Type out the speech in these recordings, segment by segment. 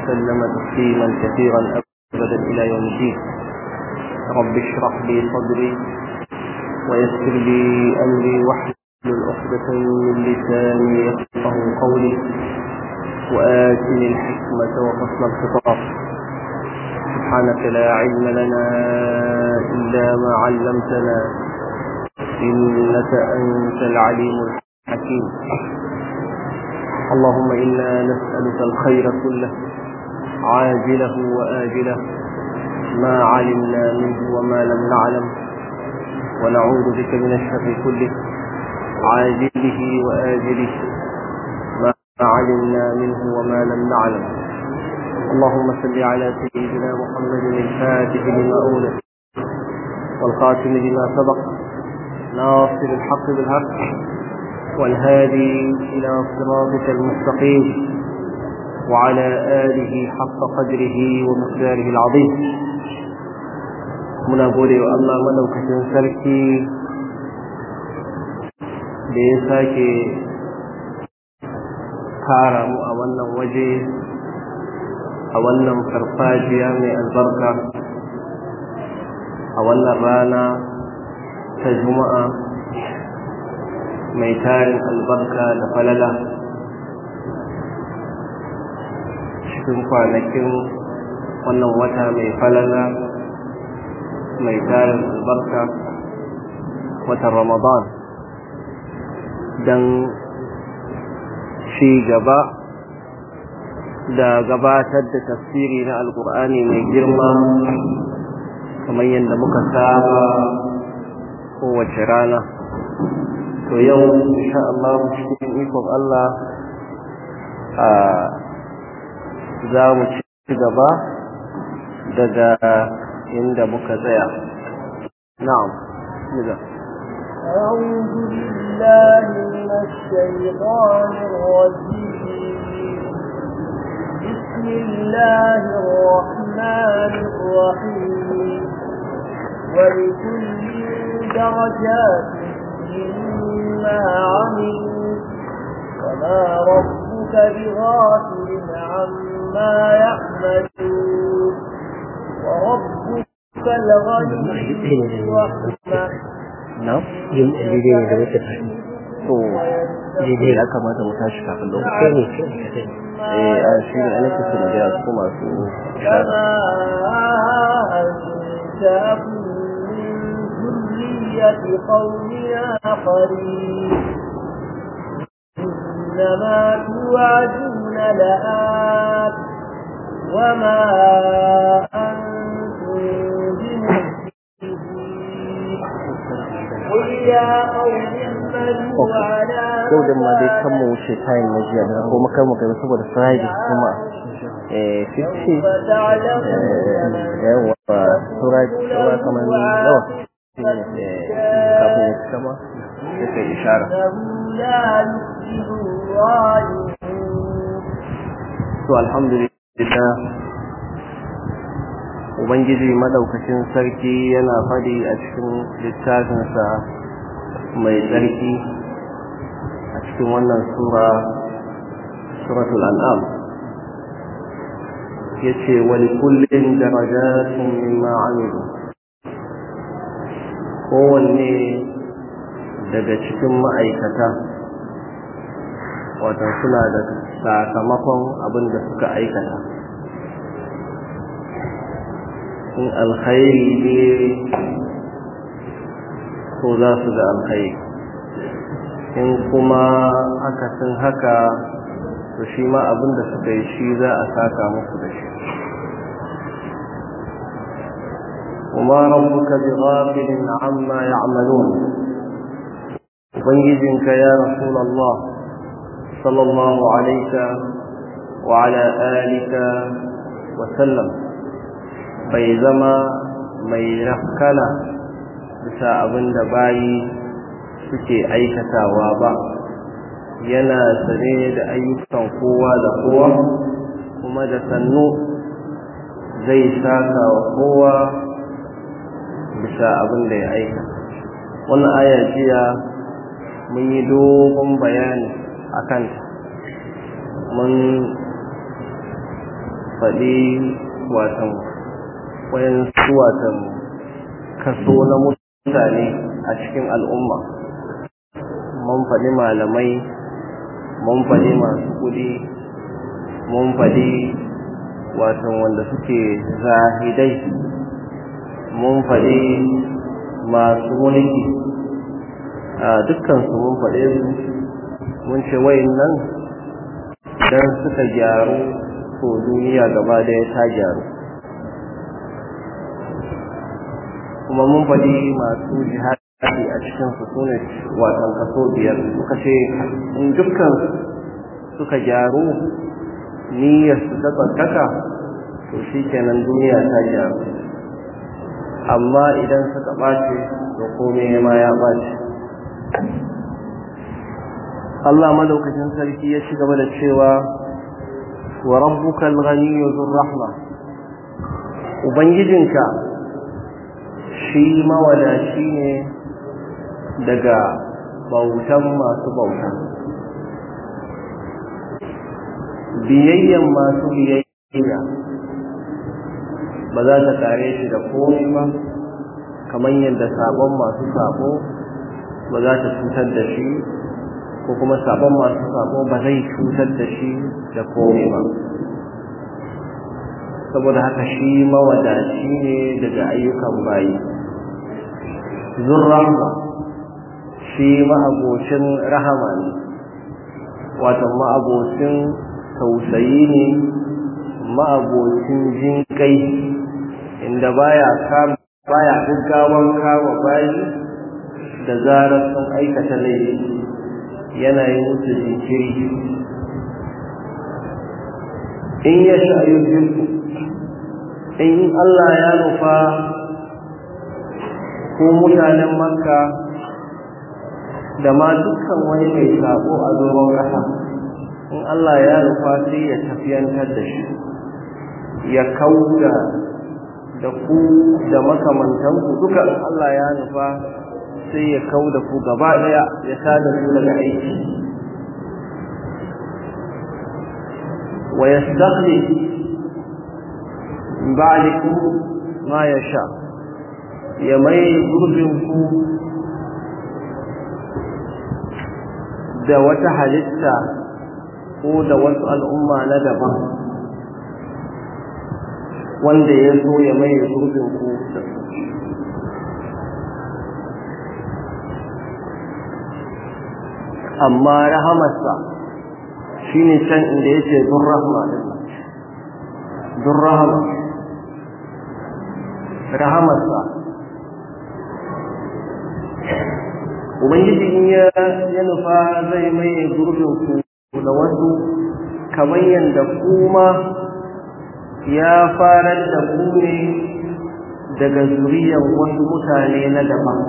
وسلم تسليما كثيرا أبدا إلى يوم الدين رب اشرح لي صدري ويسر لي أمري واحلل عقدة من لساني يفقه قولي وآتني الحكمة وفصل الخطاب سبحانك لا علم لنا إلا ما علمتنا إنك أنت العليم الحكيم اللهم إنا نسألك الخير كله عاجله وآجله ما علمنا منه وما لم نعلم ونعوذ بك من الشر كله عاجله وآجله ما علمنا منه وما لم نعلم اللهم صل على سيدنا محمد الفاتح لما أولد والخاتم لما سبق ناصر الحق بالحق والهادي إلى صراطك المستقيم وعلى آله حق قدره ومقداره العظيم muna gode wa Allah madaukakin sarki da ya sake kara mu a wannan waje a wannan farfajiya mai albarka a wannan rana ta juma'a mai tarin albarka da falala cikin kwanakin wannan wata mai falala mai tarin albarka watan ramadan don ci gaba da gabatar da tafsiri na alkur'ani mai girma kamar yadda muka saba kowace rana to yau insha Allah cikin ikon Allah a za mu ci gaba daga inda muka tsaya na'am niga أعوذ بالله من الشيطان الرجيم بسم الله الرحمن الرحيم ولكل درجات مما عملوا وما ربك بغافل عما يعملون وربك الغني الرحمن na'am yin daidai ne da wata tashi to daidai ya kamata mu tashi kafin lokaci ne eh a shi ne ana kusa da su masu كما أنشأكم من ذرية قوم آخرين إنما توعدون لآت وما أنتم بمؤمنين قل يا قوم اعملوا على yau da ma dai kan mu wuce tayin na jiya da kuma kan mu kai saboda friday kuma eh 50 yawa sura sura kamar yawa kafin ya kama sai kai ishara إنه لا يفلح الظالمون to alhamdulillah ubangiji madaukakin sarki yana fadi a cikin littafinsa mai tsarki a cikin wannan sura suratul an'am yace wali kullin darajatun mimma amilu kowanne daga cikin ma'aikata wato suna da sakamakon abin da suka aikata in alkhairi ne ko za su ga alkhairi in kuma akasin haka to shi ma abin da suka yi shi za a saka musu da shi وما ربك بغافل عما يعملون ubangijinka ya rasul Allah sallallahu alaika wa ala alika wa sallam bai zama mai rafkana bisa abin da bayi suke aikatawa ba yana sane da ayyukan kowa da kowa kuma da sannu zai saka wa kowa bisa abin da ya aika wannan aya jiya mun yi dogon bayani a kanta mun faɗi watan wayansu watan kaso na mutane a cikin al'umma mun faɗi malamai mun faɗi masu kuɗi mun faɗi watan wanda suke zahidai mun faɗi masu mulki a dukkansu mun faɗe su mun ce wayin nan don suka gyaru ko duniya gaba daya ta gyaru kuma mun faɗi masu jihadi a cikin su sune watan kaso biyar suka ce in dukkan suka gyaru niyyar su ta tsakaka to shi kenan duniya ta gyaru amma idan suka ɓace to komai ma ya ɓace Allah madaukakin sarki ya ci gaba da cewa wa rabbuka al-ghaniyyu dhur rahma ubangijinka shi mawadaci ne daga bautan masu bauta biyayyan masu biyayya ba za ta kare shi da komai ba kamar yadda sabon masu sabo ba za ta cutar da shi ko kuma sabon masu sabo ba zai cutar da shi da komai ba saboda haka shi mawadaci ne daga ayyukan bayi zurrahma shi ma'abocin rahama ne wato ma'abocin tausayi ne ma'abocin jinkai inda baya kama baya gaggawan kama bayi da zarar sun aikata laifi yana yi musu jinkiri in ya sha ayyukinku in Allah ya nufa ko mutanen makka da ma dukkan wani mai sabo a doron ƙasa in Allah ya nufa sai ya tafiyantar da shi ya kauda da ku da makamantanku duka Allah ya nufa sai ya kau da ku gaba daya ya tada su daga aiki wa yastakhli ba'dikum ma yasha ya mai gurbin ku da wata halitta ko da wasu al'umma na daban wanda ya so ya mai gurbin ku da su amma rahamarsa shi ne can inda ya ce dun rahama dun rahama rahamarsa ubangiji in ya nufa zai mai gurbin ku da wasu kamar yadda kuma ya farar da ku ne daga zuriyar wasu mutane na daban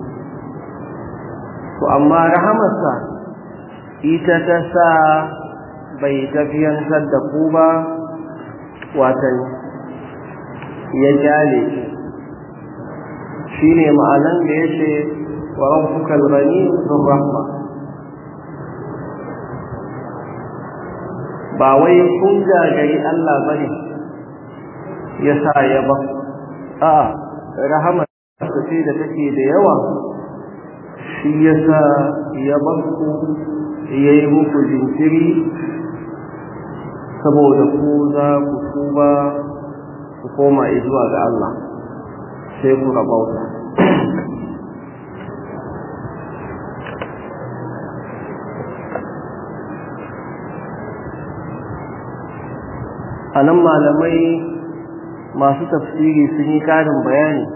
to amma rahamarsa ita ta sa bai tafiyantar da ku ba watan ya jale shi ne ma'anan da ya ce wa rabbukal gani sun rahma ba wai kun gagari Allah bane ya sa ya ba a rahamar ce da take da yawa shi ya sa ya bakku ya yi muku jinkiri saboda ku za ku tuba ku koma zuwa ga Allah sai ku rabauta a nan malamai masu tafsiri sun yi ƙarin bayani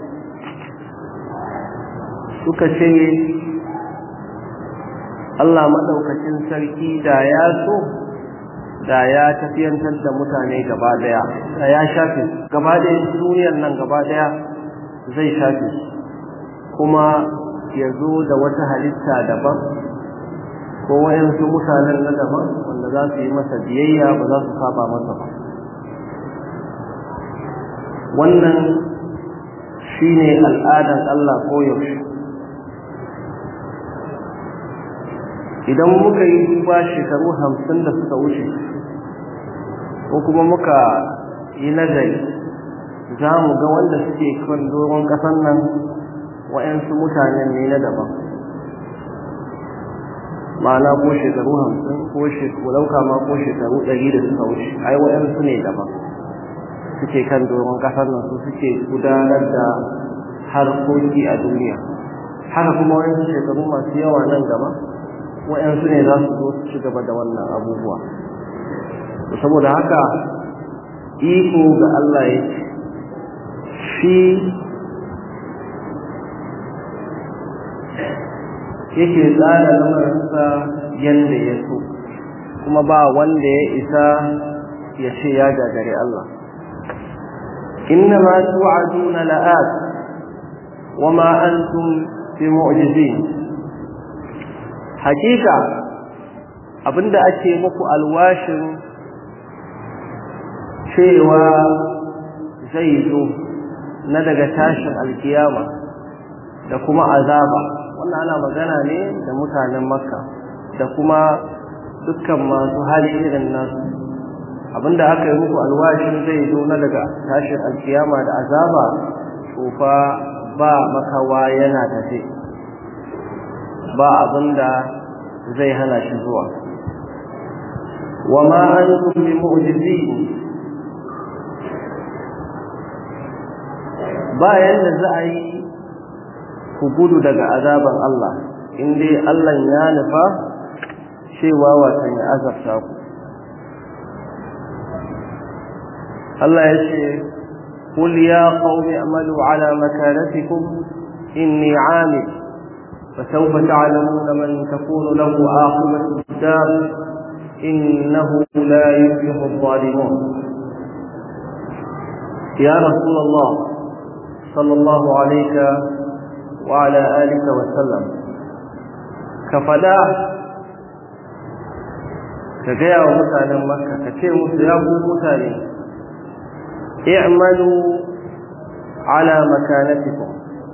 suka ce Allah maɗaukacin sarki da ya so da ya tafiyantar da mutane gaba daya da ya shafe gaba daya duniyar nan gaba daya zai shafe kuma ya zo da wata halitta daban ko wayansu mutanen na daban wanda za su yi masa biyayya ba za su saba masa ba wannan shine al'adan Allah ko yaushe idan muka yi duba shekaru hamsin da suka wuce ko kuma muka yi nazari za mu ga wanda suke kan doron ƙasan nan wa'yansu mutanen ne na daban ma'ana ko shekaru hamsin ko shekaru ɗauka ma ko shekaru ɗari da suka wuce ai wa'yansu ne daban suke kan doron ƙasar nan su suke gudanar da harkoki a duniya haka kuma wa'yansu shekaru masu yawa nan gaba wa'yansu ne za su zo su ci gaba da wannan abubuwa saboda haka iko ga Allah ya shi yake tsara lamarinsa yadda ya so kuma ba wanda ya isa ya ce ya gagare Allah innama tu'aduna la'at wama antum bi mu'jizin hakika abinda ake muku alwashin cewa zai zo na daga tashin alkiyama da kuma azaba wannan ana magana ne da mutanen makka da kuma dukkan masu hali irin nasu abinda aka yi muku alwashin zai zo na daga tashin alkiyama da azaba tsofa ba makawa yana tafe ba abinda zai hana shi zuwa wa ma antum bi mu'jizin ba yanda za a yi ku gudu daga azaban Allah in dai Allah ya nufa cewa watan ya azabta ku Allah ya ce قل يا قوم اعملوا على مكانتكم إني عامل فسوف تعلمون من تكون له عاقبة الدار إنه لا يفلح الظالمون يا رسول الله صلى الله عليك وعلى آلك وسلم كفدا كجاء متانا مكة كتير مسيابو متاني اعملوا على مكانتكم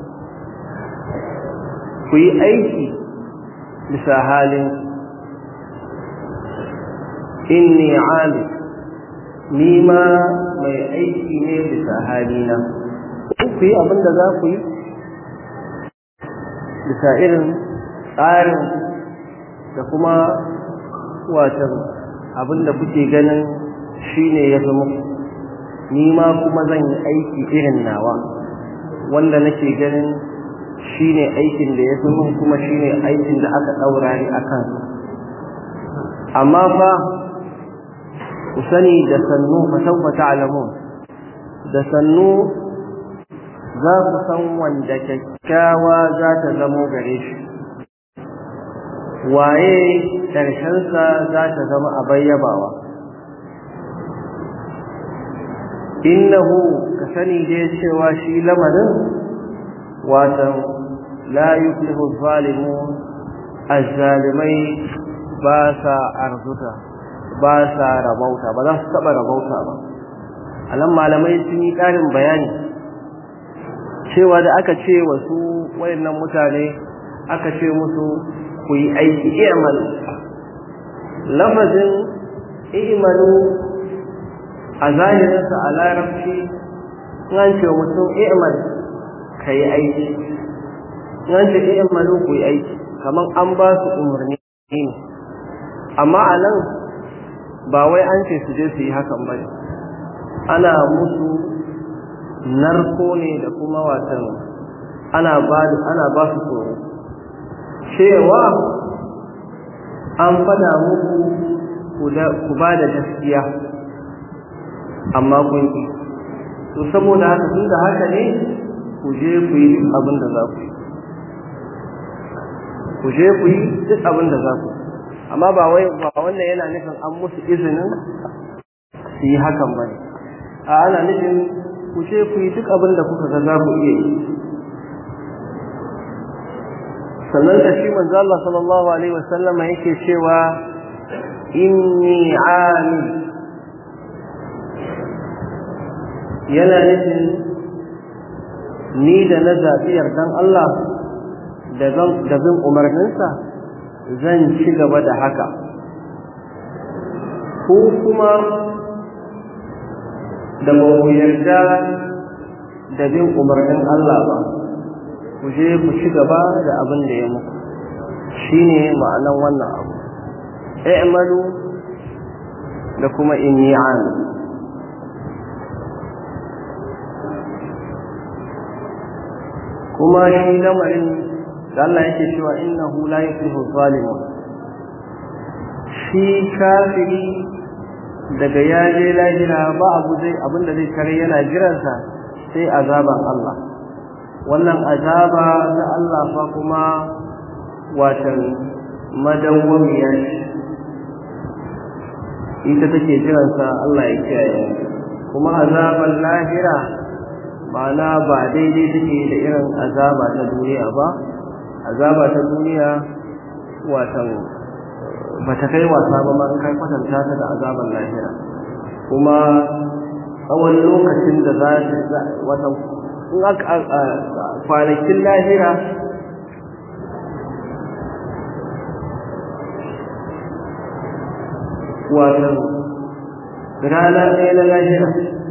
في أيدي لسهال إني عامل نيما mai aiki ne bisa halina ku yi abin da za ku yi bisa irin tsarin da kuma watan abin da kuke ganin shi ne ya fi muku ni ma kuma zan yi aiki irin nawa wanda nake ganin shi ne aikin da ya fi mun kuma shi ne aikin da aka ɗaura ni a kan amma fa ku sani da sannu fa saufa ta'lamun da sannu za ku san wanda kyakkyawa za ta zamo gare shi waye ƙarshensa za ta zama a bayyabawa innahu ka sani dai cewa shi lamarin watan la yuflihu zalimun azzalimai ba sa arzuta ba sa rabauta ba za su taɓa rabauta ba a nan malamai sun yi ƙarin bayani cewa da aka ce wasu wayannan mutane aka ce musu ku yi aiki i'malu lafazin i'malu a zahirinsa a larabci an ce mutum i'mal ka yi aiki an ce i'malu ku yi aiki kamar an ba su umarni ne amma a nan ba wai an ce su je su yi hakan ba ne ana musu narko ne da kuma watan ana ba ana ba su tsoro cewa an fada muku ku ba da gaskiya amma kun ki to saboda haka tun da haka ne ku je ku yi abin da za ku yi ku je ku yi duk abin da za ku amma ba wai ba wannan yana nufin an musu izinin su yi hakan ba ne a ana nufin ku ce ku yi duk abin da kuka ga za ku iya yi sannan da shi manzo Allah sallallahu alaihi wasallama yake cewa inni ami yana nufin ni da na zaɓi yardan Allah da bin umarninsa zan ci gaba da haka ko kuma da ba ku yarda da bin umarnin Allah ba ku je ku ci gaba da abin da ya muku shine ma'anan wannan abu i'malu da kuma inni amil kuma shi lamarin da Allah yake cewa innahu la yuflihu zalimun shi kafiri daga ya je lahira ba abu zai abinda zai kare yana jiransa sai azaban Allah wannan azaba ta Allah fa kuma watan madawwamiya ce ita take jiransa Allah ya kiyaye kuma azaban lahira ma'ana ba daidai take da irin azaba ta duniya ba azaba ta duniya watan ba ta kai wasa ba ma kai kwatanta ta da azaban lahira kuma tsawon lokacin da za ta watan in aka kwanakin lahira watan rana ɗaya na lahira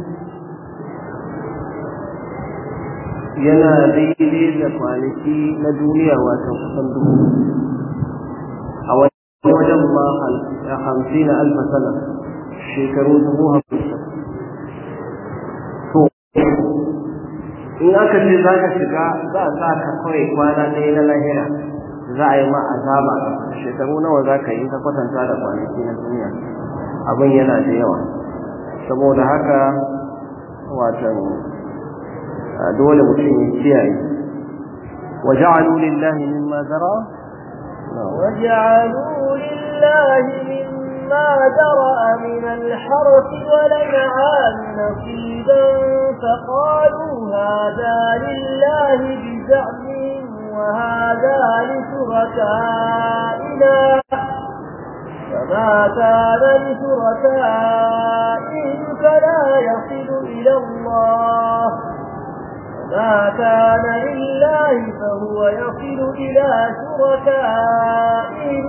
yana daidai da kwanaki na duniya wata kusan dubu a wani wajen ma hamsin alfa sana shekaru dubu hamsin to in aka ce za ka shiga za a sa ka kawai kwana ɗaya na lahira za a yi ma azaba shekaru nawa za ka yi ka kwatanta da kwanaki na duniya abin yana da yawa saboda haka watan dole mutum ya kiyaye وجعلوا لله مما ذرأ وجعلوا لله مما ذرأ من الحرث والأنعام نصيبا فقالوا هذا لله بزعمهم وهذا لشركائنا فما كان لشركائهم فلا يصل إلى الله ما كان لله فهو يصل إلى شركائهم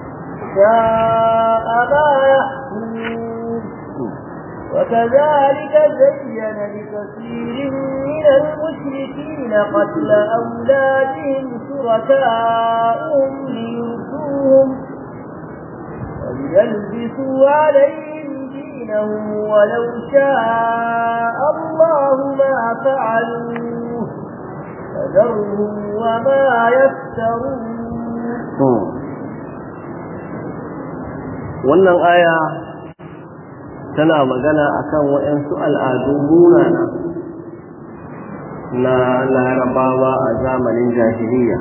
شاء ما يحكمون وكذلك زين لكثير من المشركين قتل أولادهم شركاؤهم ليردوهم وليلبسوا عليهم دينهم ولو شاء الله ما فعلوه فذرهم وما يفترون wannan aya tana magana akan waɗansu al'adu munana na larabawa a zamanin jahiliya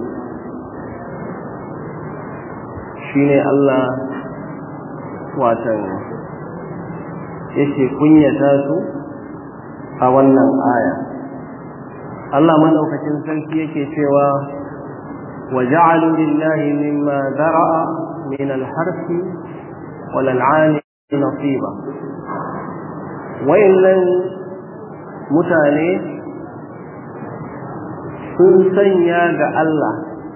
shine Allah watan yake kunyata su a wannan aya Allah madaukakin sarki yake cewa wa ja'alu lillahi mimma zara'a min al-harfi wal an'ami nasiba wayannan mutane sun sanya ga Allah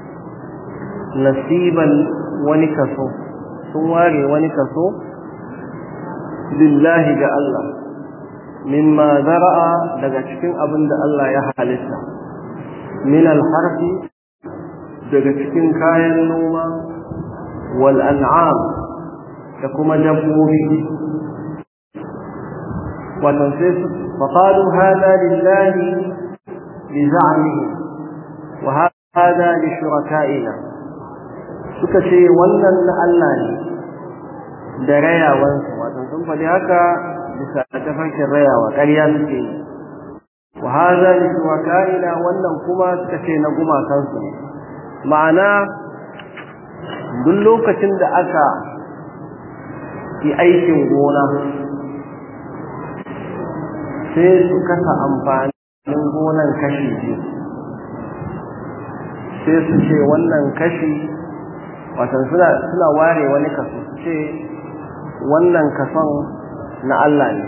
nasiban wani kaso sun ware wani kaso lillahi ga Allah mimma zara'a daga cikin abin da Allah ya halitta min alharfi daga cikin kayan noma wal an'am da kuma dabbobi wato sai su faqalu hada lillahi bi za'mihi wa hada li shuraka'ina suka ce wannan na Allah ne da rayawansu wato sun faɗi haka bisa tafarkin rayawa ƙarya suke yi wa haza li shuraka'ina wannan kuma suka ce na gumakansu ne ma'ana duk lokacin da aka yi aikin gona sai su kasa amfanin gonan kashi biyu sai su ce wannan kashi watan suna suna ware wani kaso su ce wannan kason na Allah ne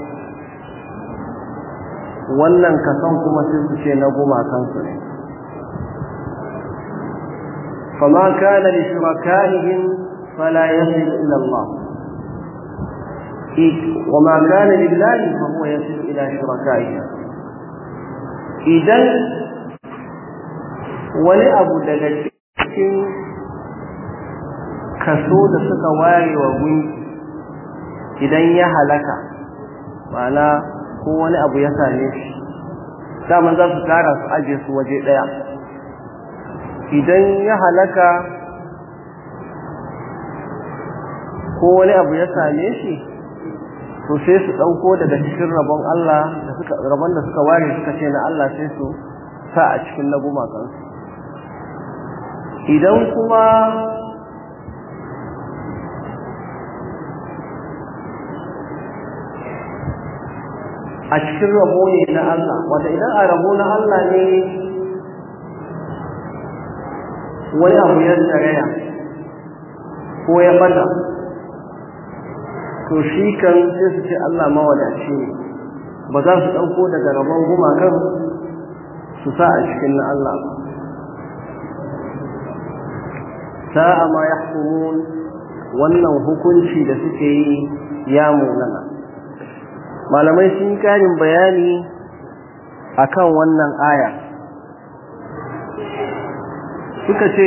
wannan kason kuma sai su ce na gumakansu ne fama kana li shurakaihim fala yasil ila Allah وما كان لله فهو يصل ila shurakaihim idan wani abu daga cikin kaso da suka ware wa gunki idan ya halaka ma'ana ko wani abu ya same shi daman za su tara su aje su waje ɗaya idan ya halaka ko wani abu ya same shi to sai su ɗauko daga cikin rabon Allah da suka rabon da suka ware suka ce na Allah sai su sa a cikin na gumakansu idan kuma a cikin rabo ne na Allah wanda idan a rabo na Allah ne wani abu ya tsaraya ko ya bata to shi kan sai su ce Allah mawadaci ne ba za su ɗauko daga rabon gumakan su sa a cikin na Allah ba sa'a ma ya wannan hukunci da suke yi ya munana malamai sun karin bayani akan wannan aya suka ce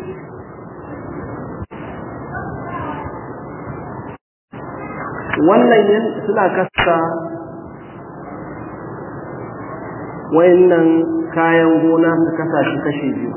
wannan suna kasa wayannan kayan gona su kasa shi kashe biyu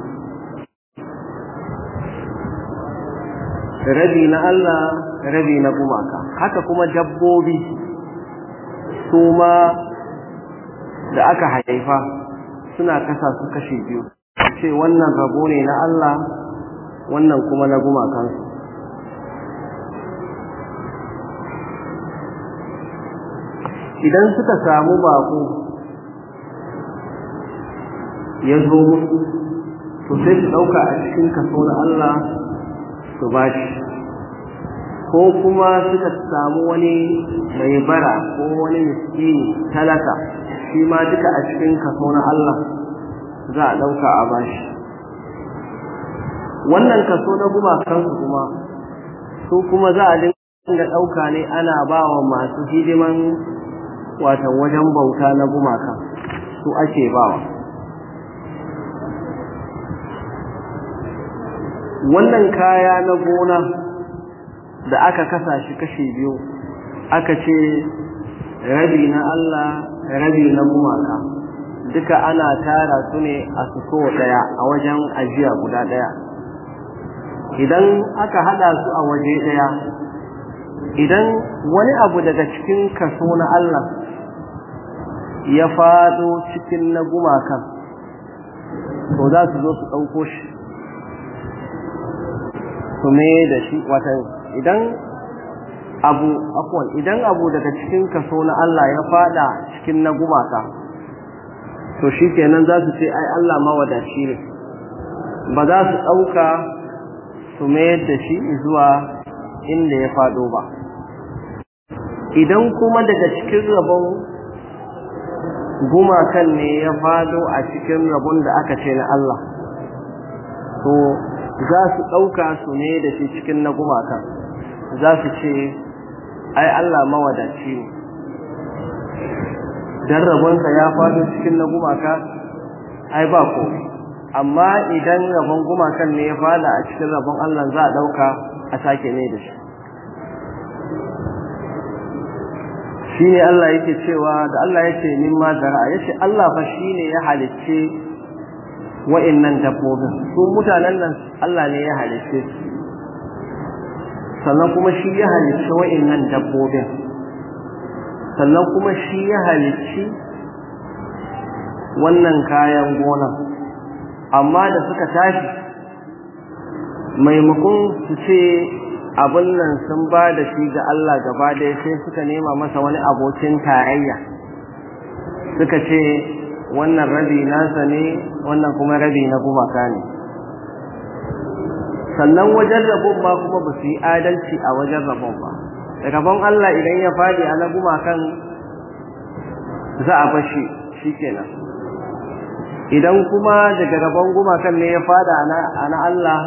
rabi na Allah rabi na gumaka haka kuma dabbobi su ma da aka haifa suna kasa su kashe biyu ce wannan rabo ne na Allah wannan kuma na gumakansu idan suka samu bako ya zo musu to sai su ɗauka a cikin kaso na Allah su ba shi ko kuma suka samu wani mai bara ko wani miskini talaka shi ma duka a cikin kaso na Allah za a ɗauka a bashi wannan kaso na gumakansu kuma su kuma za a dinga ɗauka ne ana ba wa masu hidiman watan wajen bauta na gumaka su ake bawa wannan kaya na gona da aka kasa shi kashe biyu aka ce rabi na Allah rabi na gumaka duka ana tara su ne a suko daya a wajen ajiya guda daya idan aka hada su a waje daya idan wani abu daga cikin kaso na Allah ya fado cikin na gumakan to za su zo su ɗauko shi su me da shi watan idan abu afwan idan abu daga cikin kaso na Allah ya fada cikin na gumaka to shi kenan za su ce ai Allah mawadaci ne ba za su ɗauka su mayar da shi zuwa inda ya fado ba idan kuma daga cikin rabon gumakan ne ya fado a cikin rabon da aka ce na Allah to za su ɗauka su ne da shi cikin na gumakan za su ce ai Allah mawadaci ne dan rabonsa ya fado cikin na gumaka ai ba ko amma idan rabon gumakan ne ya fada a cikin rabon Allah za a ɗauka a sake ne da shi shine Allah yake cewa da Allah yake mimma zara yace Allah fa shine ya halicce wa'annan dabbobin su mutanen nan Allah ne ya halicce su sannan kuma shi ya halicce wa'annan dabbobin sannan kuma shi ya halicci wannan kayan gona amma da suka tashi maimakon su ce abin nan sun ba da shi ga Allah gaba ɗaya sai suka nema masa wani abokin tarayya suka ce wannan rabi nasa ne wannan kuma rabi na gumaka ne sannan wajen rabon ma kuma ba su yi adalci a wajen rabon ba rabon Allah idan ya faɗi a na gumakan za a bashi shi kenan idan kuma daga rabon gumakan ne ya fada a na Allah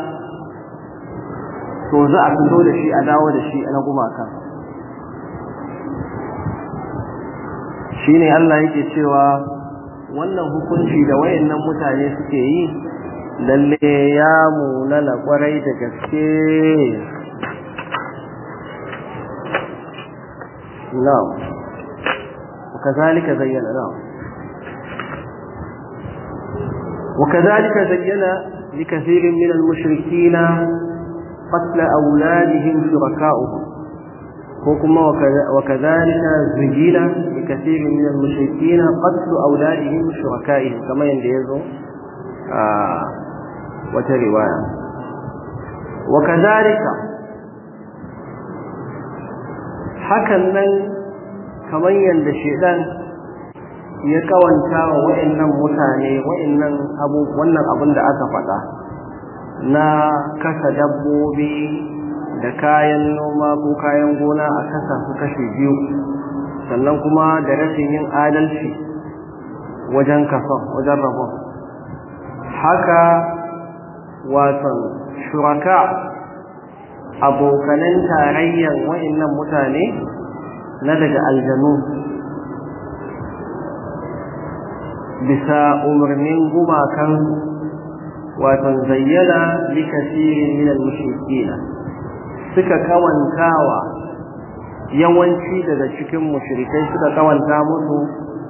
to za a fito da shi a dawo da shi na gumakan shine Allah yake cewa wannan hukunci da wayannan mutane suke yi lalle ya munana kwarai da gaske na'am وكذلك زين نعم وكذلك زين لكثير من المشركين قتل أولادهم شركاؤهم وكما وكذلك زين لكثير من المشركين قتل أولادهم شركائهم كما ينديزوا آه وترواية وكذلك حكى kamar yadda shedan ya kawanta wa wa'annan mutane wa'annan abu wannan abin da aka faɗa na kasa dabbobi da kayan noma ko kayan gona a kasa su kashe biyu sannan kuma da rashin yin adalci wajen kason wajen rabon haka watan shuraka abokanan tarayyan wa'annan mutane na daga aljanu bisa umarnin gumakan watan zayyana likasirin minal mushrikina suka kawantawa yawanci daga cikin mushrikai suka kawanta musu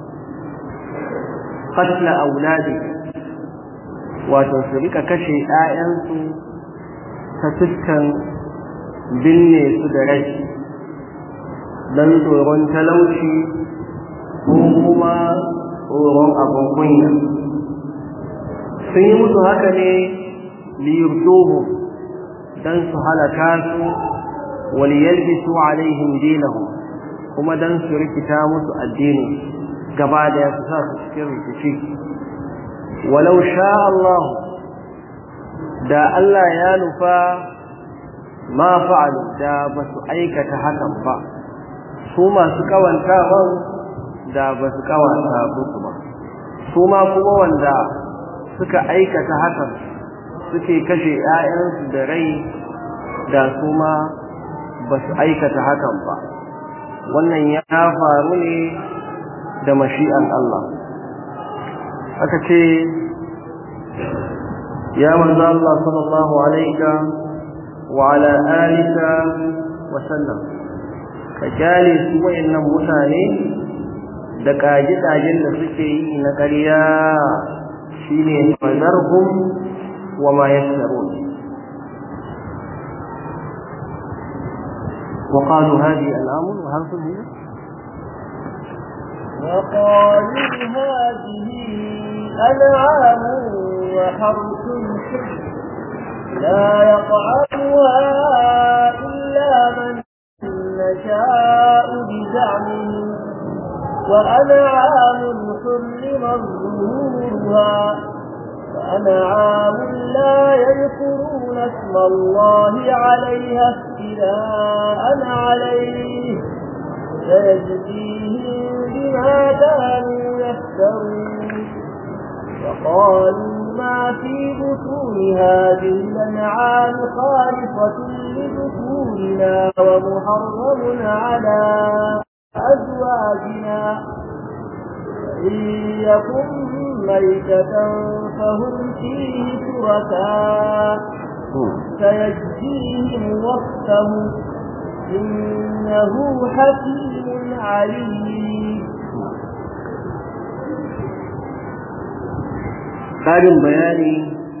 qatla auladi wato su rika kashe 'ya'yansu ta fuskan binne su da rai don tsoron talauci ko kuma tsoron abin kunya sun yi musu haka ne liyurduhu don su halaka su waliyalbisu alaihim dinahum kuma don su rikita musu addini gaba da ya su sa su cikin rikici walau sha Allah da Allah ya nufa ma fa'alu da ba su aikata hakan ba su masu kawantawan da ba su kawanta musu ba su ma kuma wanda suka aikata hakan suke kashe 'ya'yansu da rai da su ma ba su aikata hakan ba wannan ya faru ne da mashi'an Allah aka ce ya manzo Allah sallallahu alaihi wa ala alika wa sallam ka kyale su wayannan mutane da kaji-kajin da suke yi na ƙarya shine fazarhum wa ma yasrun وقالوا هذه الأمر وهرس هي وقالوا هذه أنعام وحرث لا يطعمها إلا من نشاء بزعمهم وأنعام حرم ظهورها وأنعام لا يذكرون اسم الله عليها افتراء عليه سيجزيهم بما كانوا يفترون وقالوا ما في بطون هذه الأنعام خالصة لذكورنا ومحرم على أزواجنا إن يكن ميتة فهم فيه شركاء سيجزيهم وصفهم إنه حكيم عليم ƙarin bayani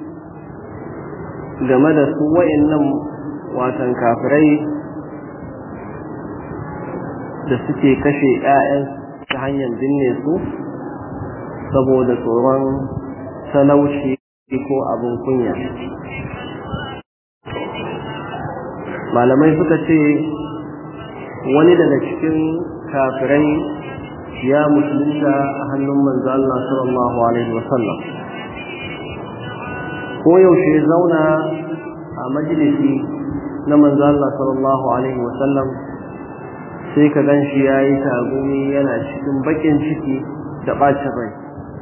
game da su wa'annan watan kafirai da suke kashe 'ya'yan ta hanyar binne su saboda tsoron talauci ko abin kunya malamai suka ce wani daga cikin kafirai ya musulunta a hannun manzo Allah sallallahu alaihi wasallam ko yaushe zauna a majalisi na manzo Allah sallallahu alaihi wasallam sai ka gan shi yayi tagumi yana cikin bakin ciki da bacin rai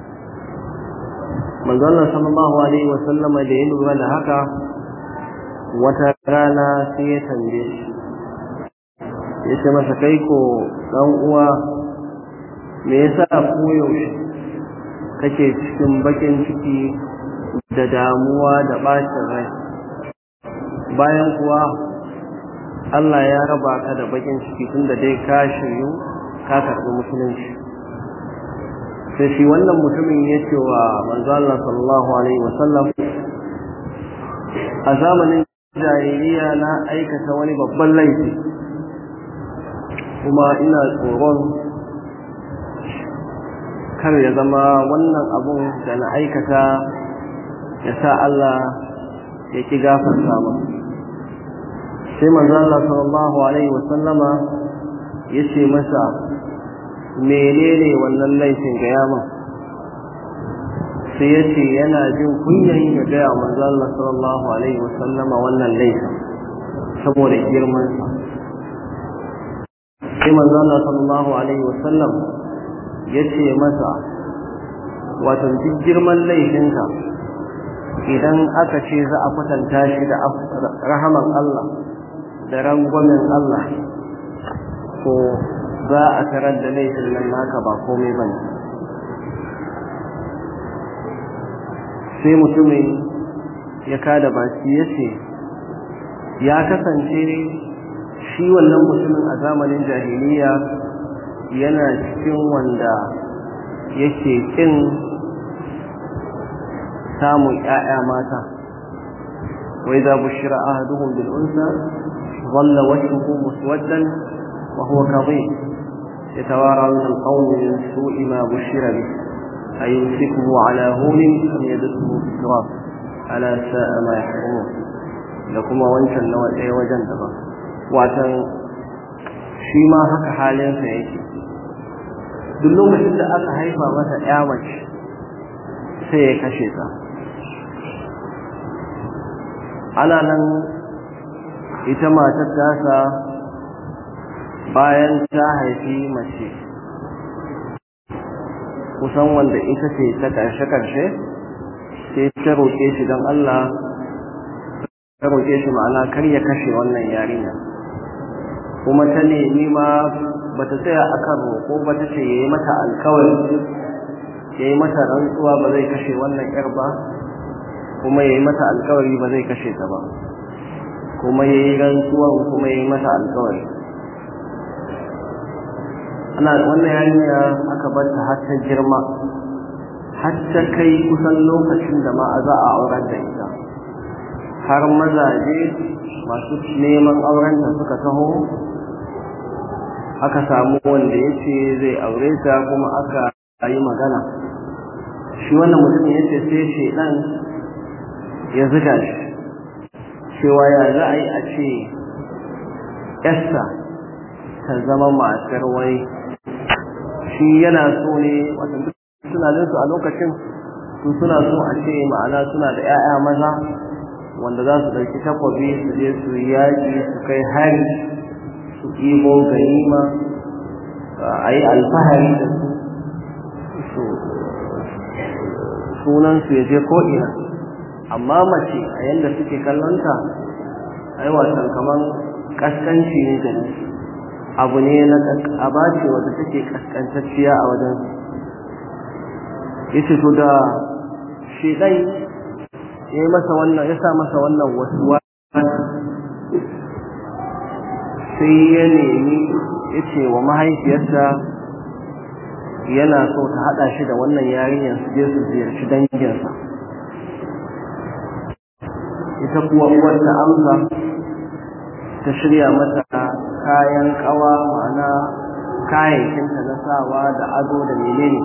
manzo Allah sallallahu alaihi wasallam da ya lura da haka wata rana sai ya tambaye shi ya ce masa kai ko dan uwa me yasa koyaushe kake cikin bakin ciki da damuwa da ɓacin rai bayan kuwa Allah ya raba ka da bakin ciki tun da dai ka shiryu ka karɓi musulunci sai shi wannan mutumin ya ce wa manzo Allah sallallahu alaihi wasallam a zamanin jahiliya na aikata wani babban laifi kuma ina tsoron kar ya zama wannan abun da na aikata ya sa Allah ya ki gafarta ba sai manzo Allah sallallahu alaihi wasallama ya ce masa menene wannan laifin ga yaman sai ya ce yana jin kunyan ya gaya manzo Allah sallallahu alaihi wasallama wannan laifin saboda girmansa sai manzo Allah sallallahu alaihi wasallam ya ce masa wato duk girman laifinka idan aka ce za a kwatanta shi da rahaman Allah da rangwamen Allah to za a tarar da laifin nan naka ba komai ba ne sai mutumin ya kada baki ya ce ya kasance shi wannan mutumin a zamanin jahiliya yana cikin wanda yake kin samun ‘ya'ya mata wai za bushira ahaduhum bil unsa ظل وجهه مسودا وهو كظيم يتوارى من القوم من سوء ما بشر به أيمسكه على هون أم يدسه في التراب ألا ساء ما يحكمون لكم وانشا نوى ايه وجن دبا وعشان shi ma haka halinsa yake duk lokacin da aka haifa masa ya mace sai ya kashe ta ana nan ita matar tasa bayan ta haifi mace kusan wanda ita ce ta ƙarshe-ƙarshe sai ta roƙe shi don Allah ta roƙe shi ma'ana kar ya kashe wannan yarinya kuma ta nemi ma ba ta tsaya akan roƙo ba ta ce ya yi mata alkawari ya yi mata rantsuwa ba zai kashe wannan yar ba kuma ya yi mata alkawari ba zai kashe ta ba kuma ya yi rantsuwan kuma ya yi mata alkawari ana wannan yarinya aka bar ta har ta girma har ta kai kusan lokacin da ma za a aurar da ita har mazaje masu neman aurenta suka taho aka samu wanda ya ce zai aure ta kuma aka yi magana shi wannan mutum ya ce sai shaidan ya ziga shi cewa ya za a yi a ce yasta ta zama matar wai shi yana so ne wata tunaninsu a lokacin su suna so a ce ma'ana suna da 'ya'ya maza wanda za su ɗauki takwabi su je su yaƙi su kai hari su ɗibo ganima a yi alfahari da su sunansu ya je ko'ina amma mace a yadda suke kallonta ai wasan kamar kaskanci ne da abu ne na aba ce wadda take kaskantacciya a wajen yace to da shedan ya yi masa wannan ya sa masa wannan wasu sai ya nemi ya ce wa mahaifiyarsa yana so ta haɗa shi da wannan yarinyar su je su ziyarci danginsa ita kuwa uwar ta amsa ta shirya mata kayan kawa ma'ana kayayyakinta na sawa da ado da menene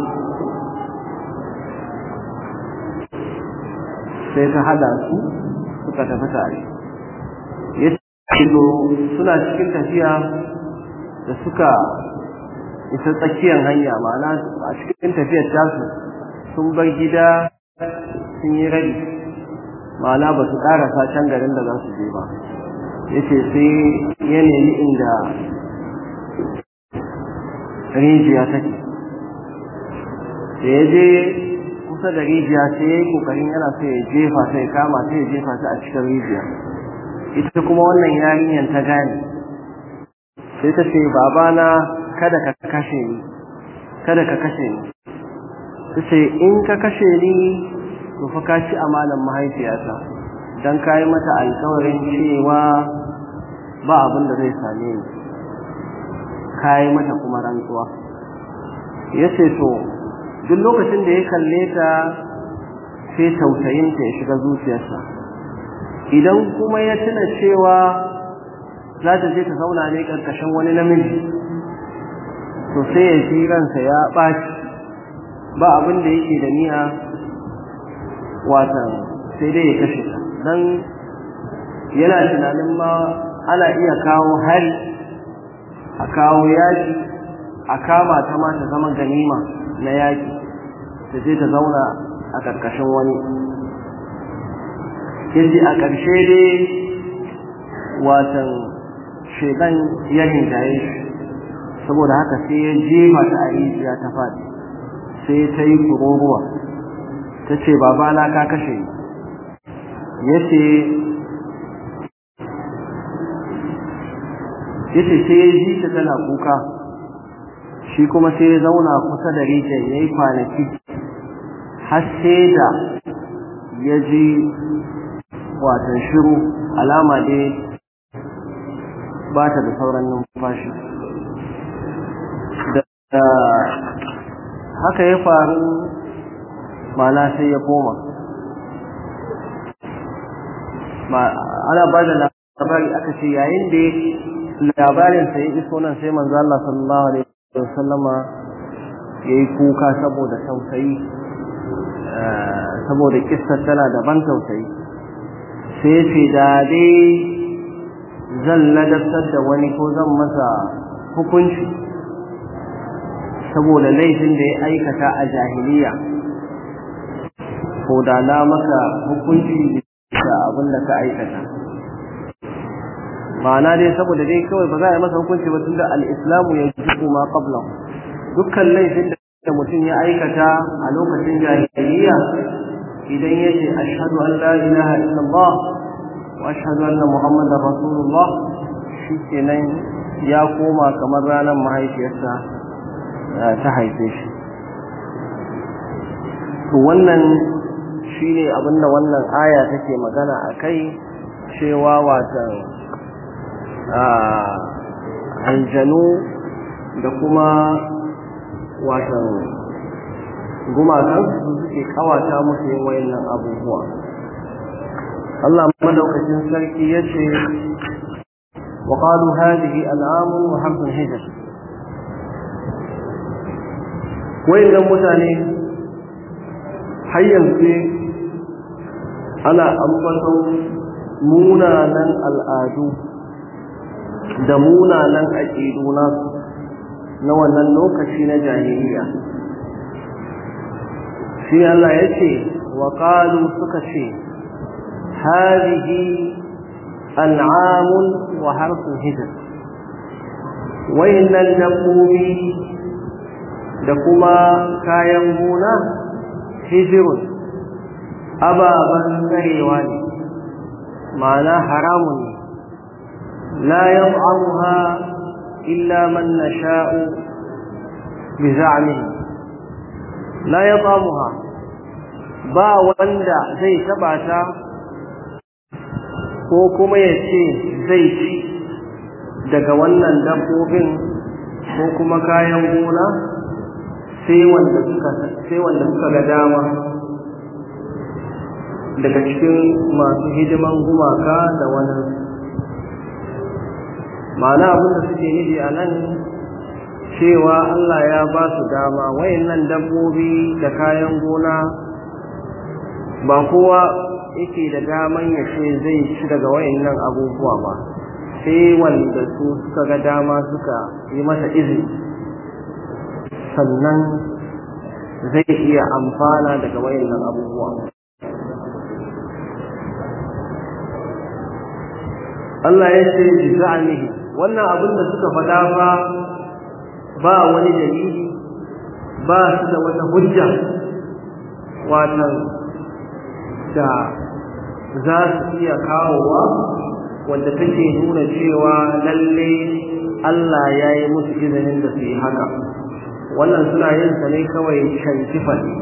sai ta hada su suka tafi tare ya suna cikin tafiya da suka isa tsakiyar hanya ma'ana a cikin tafiyar tasu sun bar gida sun yi rabi ma'ana ba su karasa can garin da za su je ba yace sai ya nemi inda rijiya take da ya je kusa da rijiya sai ya yi kokarin yana so ya jefa sai kama sai ya jefa ta a cikin rijiya ita kuma wannan yarinyar ta gane sai ta ce babana kada ka kashe ni kada ka kashe ni tace in ka kashe ni to fa ka ci amalan mahaifiyata dan kai mata alƙawarin cewa ba abin da zai same ni kai mata kuma rantsuwa yace to duk lokacin da ya kalle ta sai tausayinta ya shiga zuciyarsa idan kuma ya tuna cewa za ta je ta zauna ne ƙarƙashin wani namiji to sai ya ji ransa ya ɓaci ba abin da yake da niyya watan sai dai ya kashe ta don yana tunanin ma ana iya kawo hari a kawo yaƙi a kama ta ma ta zama ganima na yaƙi ta je ta zauna a ƙarƙashin wani yace a ƙarshe dai watan shedan ya rinjaye shi saboda haka sai ya jefa ta a rijiya ta faɗi sai ta yi kururuwa ta ce babana ka kashe ni yace yace sai ya ji ta tana kuka shi kuma sai ya zauna kusa da rijiyar ya yi kwanaki har sai da ya ji watan shiru alama dai ba ta da sauran numfashi da haka ya faru mana sai ya koma ana ba da labari aka ce yayin da labarin sai ya iso nan sai manzo Allah sallallahu alaihi wasallama yayi kuka saboda tausayi saboda kissar tana da ban tausayi sai ce da dai zan ladabtar da wani ko zan masa hukunci saboda laifin da ya aikata a jahiliya ko da na maka hukunci da abin da ka aikata ma'ana dai saboda dai kawai ba za a yi masa hukunci ba tun da al'islamu ya ji ma qabla dukkan laifin da mutum ya aikata a lokacin jahiliya idan ya ce ashhadu an la ilaha illallah wa ashhadu anna muhammadar rasulullah shi kenan ya koma kamar ranar mahaifiyarsa ta haife shi to wannan shine abinda wannan aya take magana a kai cewa watan aljanu da kuma watan gumakan su suke kawata musu yin wayannan abubuwa Allah madaukakin sarki yace wa qalu hadhihi al'amun wa hamsun hijr wayannan mutane har yanzu ana ambaton munanan al'adu da munanan aƙidu nasu na wannan lokaci na jahiliya shi Allah ya ce wa ƙalu suka ce harihi an'amun wa harsun hijir wayannan dabbobi da kuma kayan gona hijirun ababen tsarewa ne ma'ana haramun ne la yam'amuha illa man nasha'u bi za'mihi la yatamuha ba wanda zai taba ta ko kuma ya ce zai ci daga wannan dabbobin ko kuma kayan gona sai wanda suka sai wanda suka ga dama daga cikin masu hidiman gumaka da wani ma'ana abinda suke nufi a nan cewa Allah ya ba su dama wayannan dabbobi da kayan gona ba kowa yake da daman ya ce zai ci daga wayannan abubuwa ba sai wanda su suka ga dama suka yi masa izini sannan zai iya amfana daga wayannan abubuwa Allah ya ce bi za'amihi wannan abin da suka faɗa fa ba wani dalili ba su da wata hujja wannan da za su iya kawowa wanda take nuna cewa lalle Allah ya yi musu izinin da su yi haka wannan suna yin sa ne kawai shankifa ne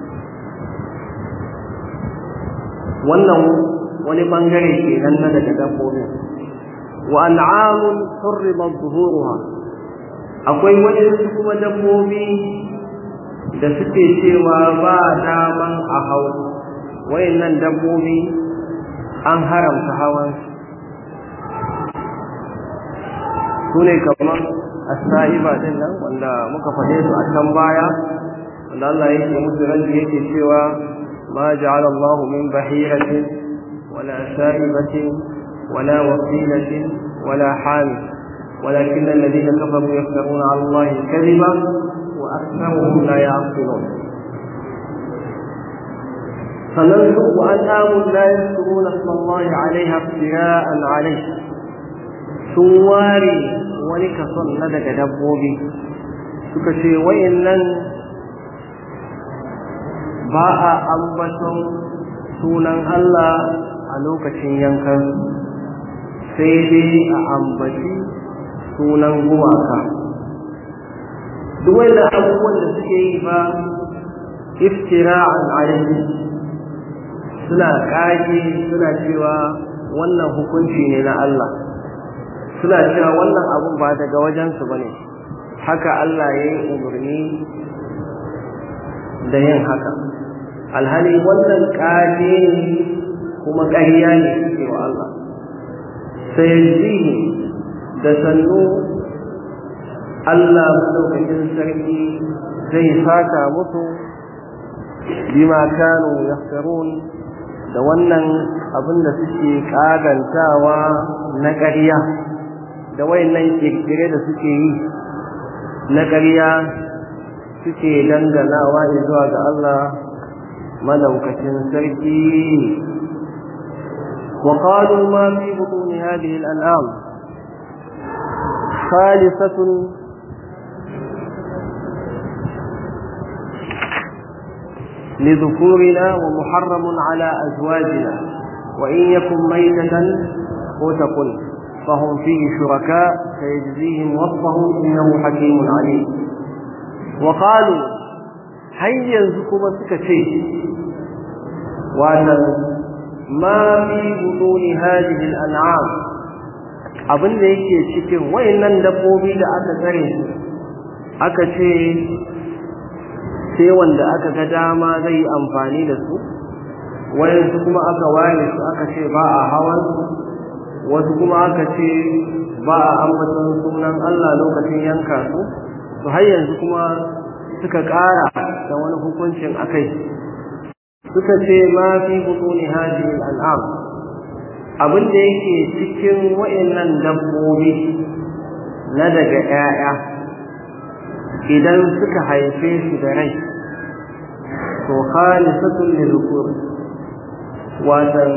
wannan wani bangare ke nan na daga dabbobin wa an'amun hurrimat zuhuruha akwai wani kuma dabbobi da suke cewa ba daman a hau wayannan dabbobi an haramta hawan su ne kamar as-sa'iba din nan wanda muka faɗe su a can baya wanda Allah yake musu ranji yake cewa ma ja'ala Allahu min bahiratin wala sa'ibatin wala wasilatin wala hamil ولكن الذين كفروا يفترون على الله الكذب وأكثرهم لا يعقلون فننظر وأنعام لا يذكرون اسم الله عليها ابتلاء عليه سواري ولكسن لدك دبوبي سكشي وإنن باء أنبتم sunan Allah a lokacin yankan sai dai a ambaci sunan gumaka duk wanda abubuwan da suke yi ba iftira'an alaihi suna kage suna cewa wannan hukunci ne na Allah suna cewa wannan abun ba daga wajensu ba ne haka Allah ya yi umarni da yin haka alhali wannan kage ne kuma ƙarya ne suke wa Allah sai da sannu Allah madaukakin sarki zai saka musu bima kanu yaftarun da wannan abin da suke kagantawa na ƙarya da wayannan kirkire da suke yi na ƙarya suke danganawa zuwa ga Allah madaukakin sarki وقالوا ما في بطون هذه الأنعام خالصة لذكورنا ومحرم على أزواجنا وإن يكن ميتة وتقل فهم فيه شركاء فيجزيهم وصفهم إنه حكيم عليم وقالوا هيا زكما سكتي وأن ما في بطون هذه الأنعام abin da yake cikin wayannan dabbobi da aka tsare su aka ce sai wanda aka ga dama zai yi amfani da su wayansu kuma aka ware su aka ce ba a hawan wasu kuma aka ce ba a ambaton sunan Allah lokacin yanka su to har yanzu kuma suka ƙara da wani hukuncin akai suka ce ma fi butuni hadhihi al'am abin da yake cikin wayannan dabbobi na daga 'ya'ya idan suka haife su da rai to khalisatun lil dhukur watan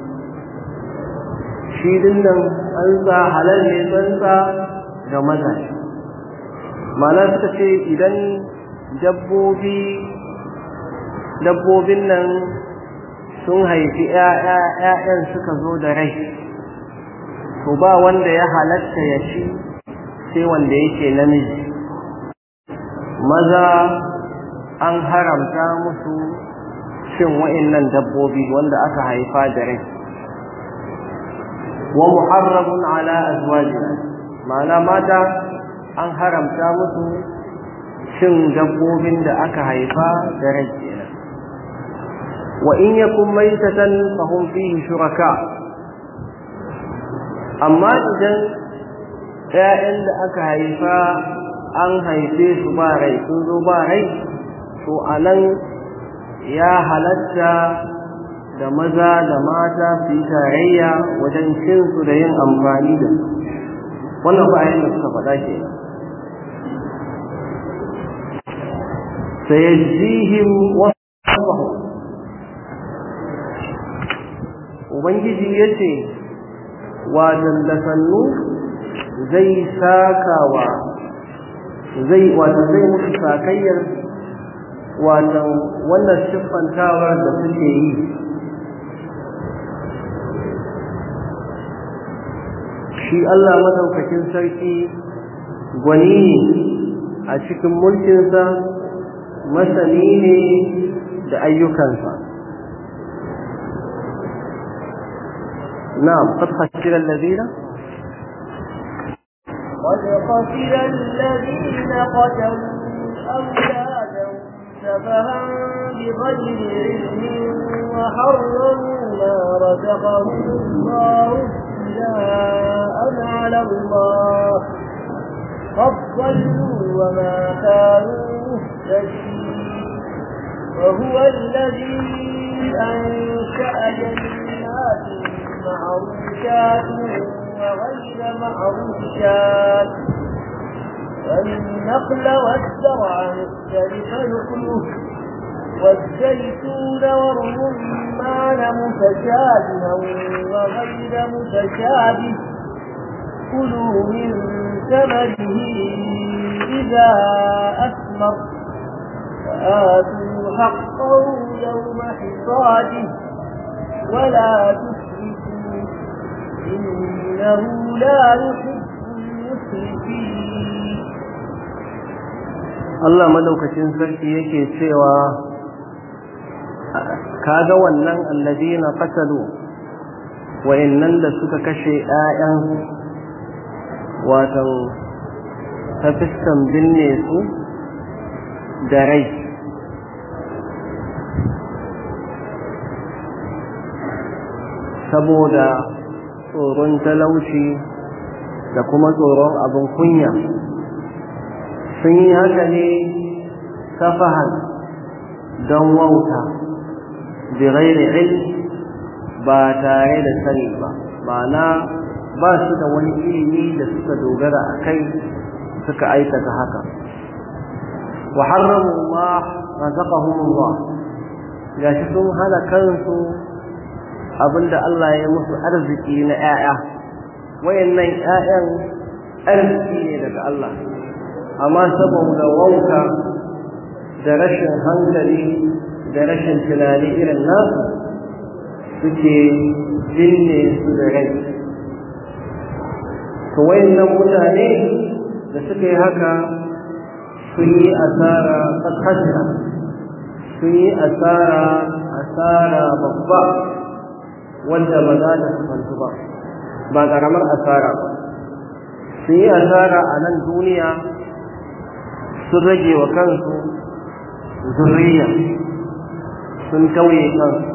shi dinnan an sa halal ne tsantsa ga maza ma'ana suka ce idan dabbobi dabbobin nan sun haifi ‘ya'yan suka zo da rai to ba wanda ya halatta ya ci sai wanda yake namiji maza an haramta musu cin wa'innan dabbobi wanda aka haifa da rai wa muharramun ala azwajina ma'ana mata an haramta musu cin dabbobin da aka haifa da rai kenan wa in yakun maitatan fahum fihi shuraka amma idan ƴaƴan da aka haifa an haife su ba rai sun zo ba rai to anan ya halatta da maza da mata su yi tarayya wajen cin su da yin amfani da su wannan ba da suka faɗa ke sayajihim wasfahum ubangiji yace wa da sannu zai sakawa zai wato zai musu sakayyar wato wannan siffantawar da suke yi shi Allah madaukakin sarki gwani ne a cikin mulkinsa masani ne da ayyukansa na'am qad khasira alladhina قد خسر الذين قتلوا أولادهم سفها بغير علم وحرموا ما رزقهم الله ابتلاء على الله قد ضلوا وما كانوا مهتدين وهو الذي أنشأ جنات معروشات وغير معروشات والنخل والزرع مختلف نخله والزيتون والرمان متشابها وغير متشابه كلوا من ثمره إذا أثمر فآتوا حقه يوم حصاده ولا تسرفوا إنه لا يحب المسرفين Allah madaukakin sarki yake cewa kaga wannan alladina qatalu wa'annan da suka kashe ƴaƴan watan ta fiskan binne su da rai saboda tsoron talauci da kuma tsoron abin kunya sun yi haka ne safahan don wauta birairi ilm ba tare da sani ba ma'ana ba su da wani ilimi da suka dogara a kai suka aikata haka wa harramu ma razaqahumullah gashi sun hana kansu abinda Allah ya musu arziki na 'ya'ya wayannan 'ya'yan arziki ne daga Allah amma saboda wauta da rashin hankali da rashin tunani irin nasu suke binne su da rai to wayannan mutane da suka yi haka sun yi asara tsakasira sun yi asara asara babba wanda ba za ta sufantu ba ba ƙaramar asara ba sun yi asara a nan duniya sun rage wa kansu zurriya sun tauye kansu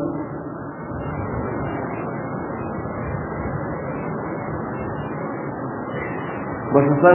ba su san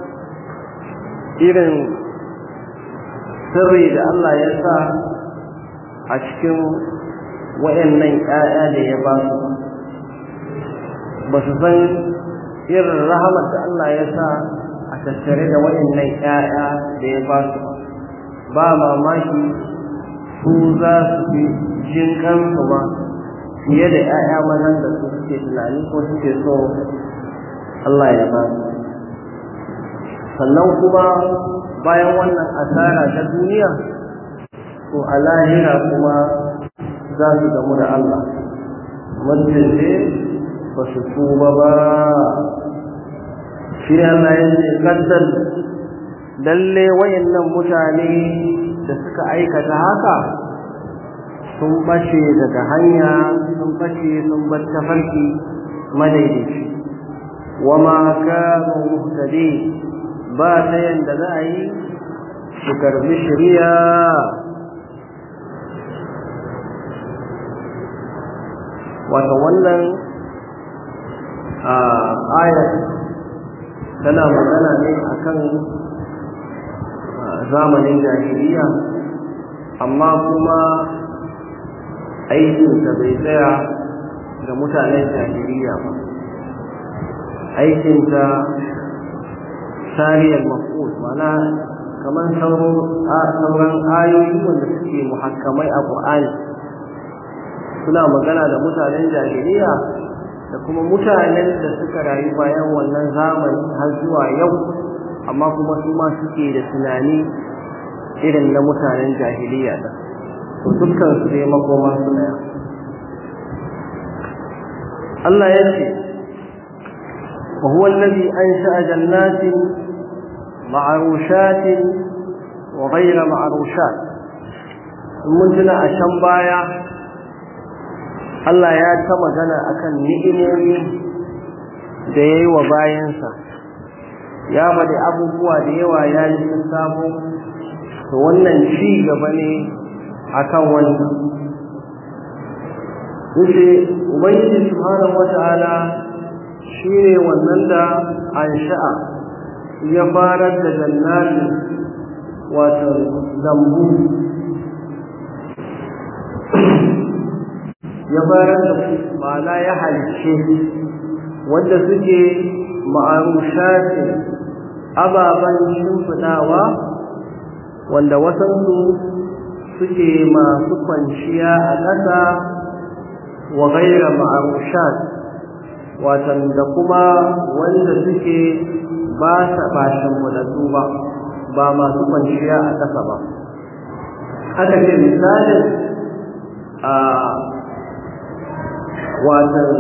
irin sirri da Allah ya sa a cikin waɗannan ‘ya'ya da ya ba su ba su san irin rahamar da Allah ya sa a tattare da waɗannan ‘ya'ya da ya ba su ba mamaki su za su fi jin kansu ma fiye da ‘ya'ya mazan da su suke tunani ko suke so Allah ya ba su sannan kuma bayan wannan asara ta duniya to a lahira kuma za su gamu da Allah mutum ne ba su tuba ba shi ne Allah ya ce kaddar lalle wayannan mutane da suka aikata haka sun bace daga hanya sun bace sun bar tafarki madaidaici wama kanu muhtadin ba ta yanda za a yi su karbi shari'a wato wannan ayat tana magana ne akan zamanin jahiliya amma kuma aikinta bai tsaya ga mutanen jahiliya ba aikinta sariyar mafus mana kamar sauran ayoyi wanda suke muhakkamai a ƙur'ani suna magana da mutanen jahiliya da kuma mutanen da suka rayu bayan wannan zamani har zuwa yau amma kuma su ma suke da tunani irin na mutanen jahiliya da to dukkan su dai makoma su daya Allah ya ce wa huwa allazi ansha'a jannatin معروشات وغير معروشات mun tuna a can baya Allah ya ta magana akan ni'imomi da ya yi wa bayansa ya faɗi abubuwa da yawa ya yi sun samu to wannan ci gaba ne akan wannan yace ubangiji subhanahu wata'ala shine wannan da ansha'a ya farar da jannatin wato lambu ya farar da ma'ana ya halice wanda suke ma'arushatin ababen shimfiɗawa wanda wasansu suke masu kwanciya a ƙasa wa gaira ma'arushat watan da kuma wanda suke ba sa bashin wadatu ba ba masu kwanciya a ƙasa ba haka ce misalin a watan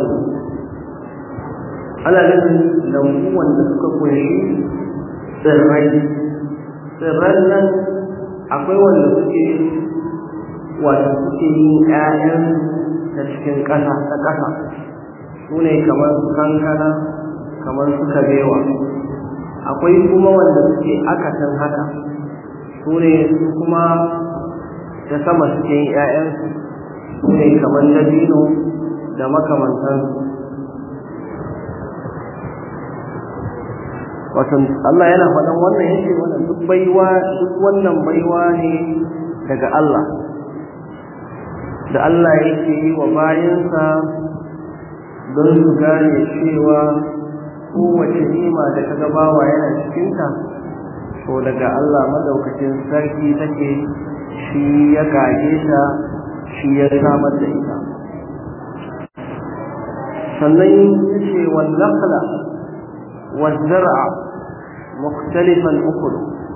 ana nufin lambu wanda suka kunshi tsirrai tsirran nan akwai wanda suke wata suke yin 'ya'yan ta cikin ƙasa ta ƙasa su ne kamar kankana kamar su kabewa akwai kuma wanda suke akasin haka su ne su kuma ta sama suke yin ‘ya'yansu su ne kamar dabino da makamantansu watan Allah yana faɗan wannan yake wannan duk baiwa duk wannan baiwa ne daga Allah da Allah yake yi wa bayansa don su gane cewa kowace nima da kaga bawa yana cikinta to daga Allah madaukakin sarki take shi ya kage ta shi ya samar da ita sannan yace wal nakhla wal zar'a mukhtalifan ukul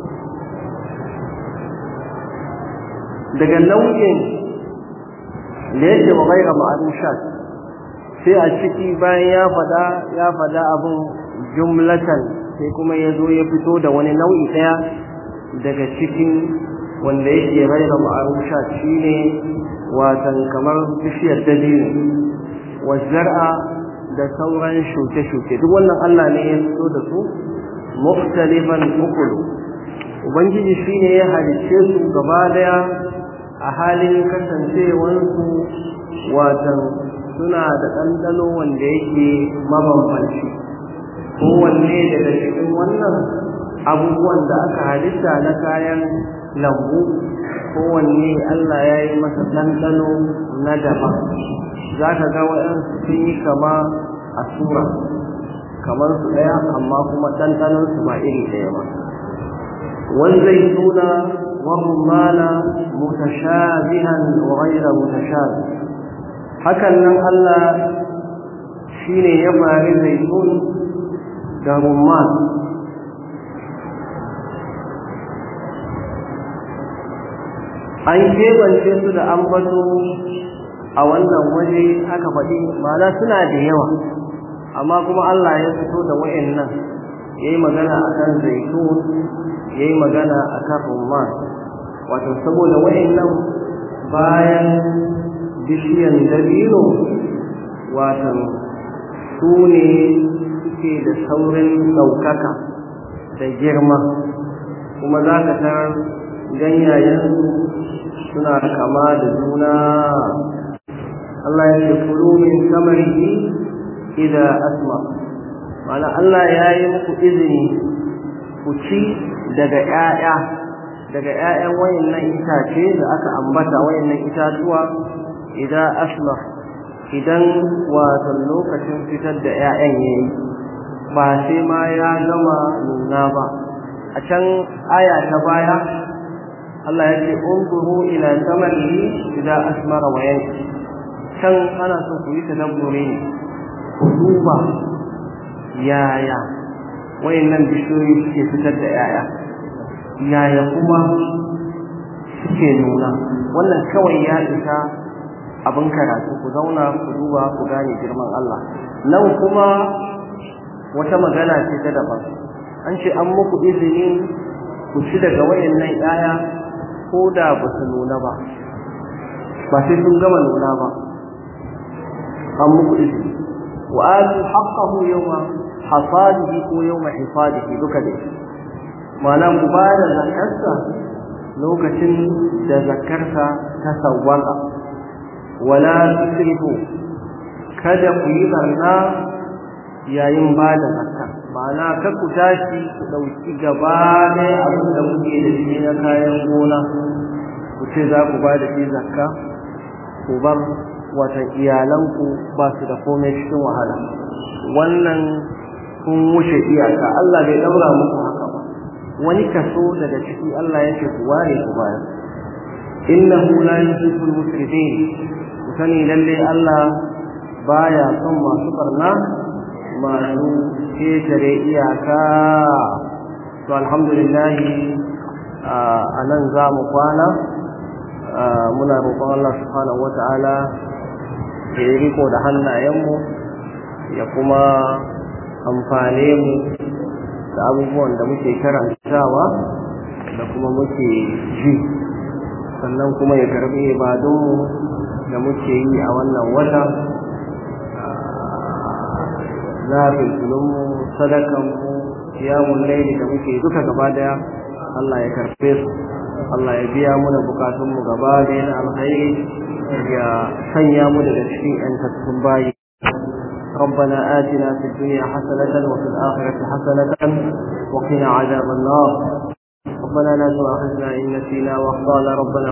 daga nau'in da yake wa gaira ma'arushat sai a ciki bayan ya fada ya fada abin jumlatan sai kuma ya zo ya fito da wani nau'i ɗaya daga cikin wanda yake gaira ma'arushat shine watan kamar bishiyar dabino wa zar'a da sauran shuke-shuke duk wannan Allah ne ya fito da su mukhtalifan ukulu ubangiji shine ya halicce su gaba daya a halin kasancewarsu watan suna da ɗanɗano wanda yake mabambanci kowanne daga cikin wannan abubuwan da aka halitta na kayan lambu kowanne Allah ya yi masa ɗanɗano na daban za ka ga waɗansu sun yi kama a sura kamar su ɗaya amma kuma ɗanɗanonsu ba iri ɗaya ba والزيتون والرمان متشابها وغير متشابه hakan nan Allah shine ya fari zaitun da rumman an kebance su da ambato a wannan waje aka faɗi ma'ana suna da yawa amma kuma Allah ya fito da wa'annan ya yi magana a kan zaitun ya yi magana a kan rumman wato saboda wa'annan bayan bishiyan dabino watan su ne suke da saurin ɗaukaka da girma kuma za ka tarar ganyayensu suna kama da juna Allah ya ce kulu min samarihi idza asma mana Allah ya yi muku izini ku ci daga ƴaƴa daga ƴaƴan wayannan itace da aka ambata wayannan itatuwa idan asma idan wato lokacin fitar da ƴaƴan yayi ba sai ma ya gama nuna ba a can aya ta baya Allah ya ce unzuru ila samarihi idan asmara wa yanki can ana so ku yi tadabburi ne ku duba yaya wayannan bishiyoyi suke fitar da ƴaƴa yaya kuma suke nuna wannan kawai ya isa abin karatu ku zauna ku duba ku gane girman Allah nan kuma wata magana ce ta daban an ce an muku izini ku ci daga wayannan ƴaƴa ko da ba su nuna ba ba sai sun gama nuna ba an muku izini wa atu haqqahu yawma hasadihi ko yawma hisadihi duka dai ma'ana ku ba da zakarsa lokacin da zakarsa ta sawwaka wala tusrifu kada ku yi barna yayin ba da zakka ma'ana kar ku tashi ku ɗauki gaba ɗaya abin da kuke da shi na kayan gona ku ce za ku ba da shi zakka ku bar watan iyalanku ba su da komai cikin wahala wannan kun wuce iyaka Allah bai ɗaura muku haka ba wani kaso daga ciki Allah yake ku ware ku bayar innahu la yuhibbul musrifin ku sani lalle Allah baya son masu barna masu ketare iyaka to alhamdulillah a nan za mu kwana muna roƙon Allah subhanahu wata'ala ya yi riko da hannayenmu ya kuma amfane mu da abubuwan da muke karantawa da kuma muke ji sannan kuma ya karbi ibadunmu da muke yi a wannan wata na filfilinmu sadakanmu kiyamun laili da muke duka gaba daya Allah ya karfe su Allah ya biya muna bukatunmu gaba daya na alkhairi ya sanya mu daga cikin yantattun bayi ربنا آتنا في الدنيا حسنة وفي الآخرة حسنة وقنا عذاب النار ربنا لا تؤاخذنا إن نسينا واخطأنا ربنا